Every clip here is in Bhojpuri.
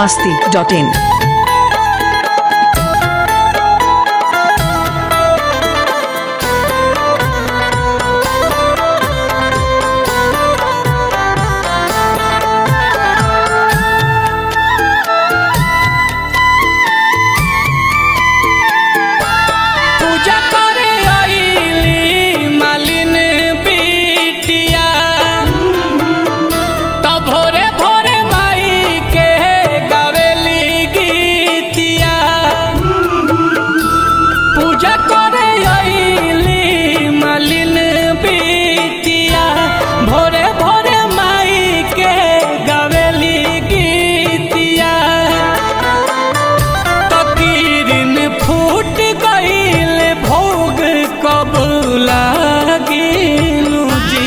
masti.in. पूजा करे आईली मालिन बिटिया त भोरे भोरे माई के गावेली गीतिया पूजा करे आईली मालिन बिटिया भोरे भोरे माई के गावेली गीतिया तकीरिन फूट गईल भोग कब लागिनु जी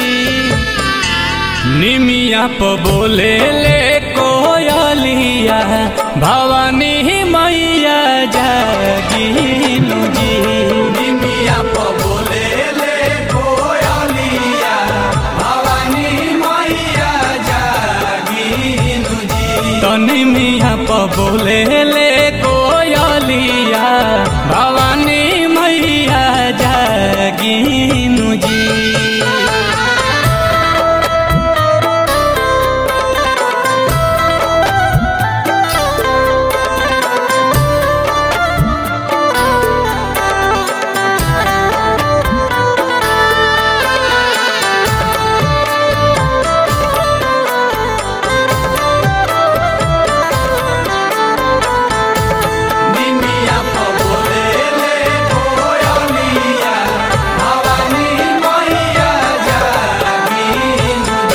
निमिया प बोले ले कोयलिया भवानी मैया जागिनु जी निमिया प बोले ले कोयलिया भवानी मैया जागिनु जी तनी मिया प बोले ले कोयलिया भवानी मैया जागिनु जी निमिया प बोले ले कोयलिया भवानी मैया जागिनु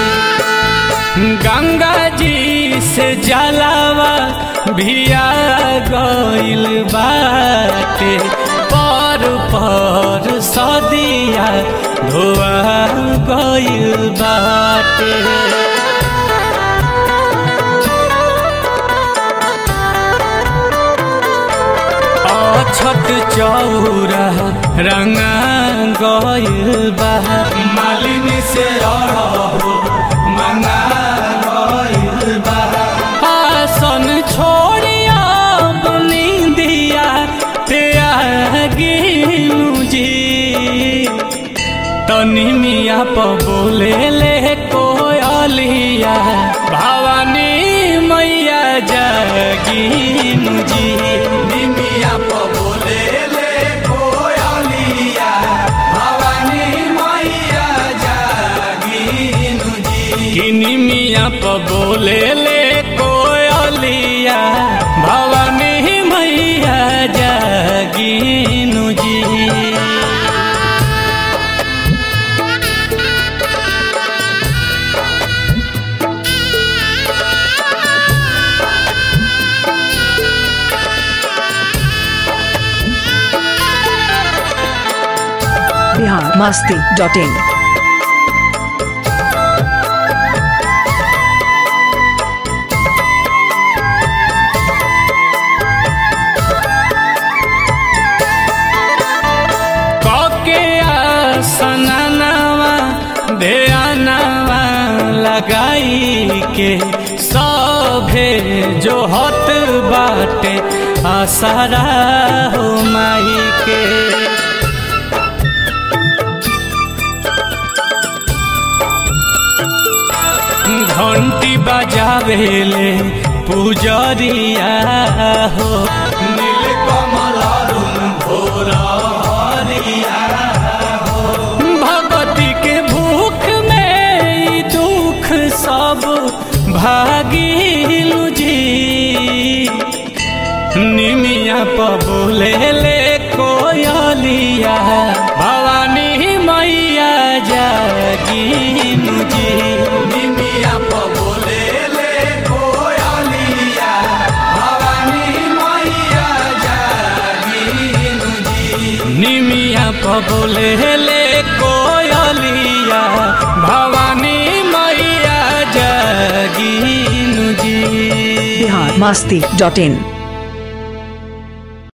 गंगा जी से जलावा भिया गइल बाटे पर पर सदिया धोआ गइल बाटे अछत चौरा रंगा गइल बा मालिन से अरहो मंगा गइल बा आसन छोड़िया बनी दिया त्यागिनु जी तनी मिया प बोले ले कोयलिया भवानी मैया जागिनु जी निमिया प बोले ले कोयलिया भवानी मैया जागिनु जी किनी मिया प बोले ले कोयलिया भवानी मैया जागिनु जी Bihar masti.in. कके आसनवा ध्यानवा लगाई के सभे जो हत बाटे आसरा हो माई के घंटी बजावेले पुजरिया हो नील कमल अरुण भोरिया भगवती के भूख में ई दुख सब भागिलु जी निमिया प बोले ले कोयलिया भवानी मैया जागिनु जी निमिया प बोले ले कोयलिया भवानी मैया जागिनु जी निमिया प बोले ले कोयलिया भवानी मैया जागिनु जी Bihar masti.in.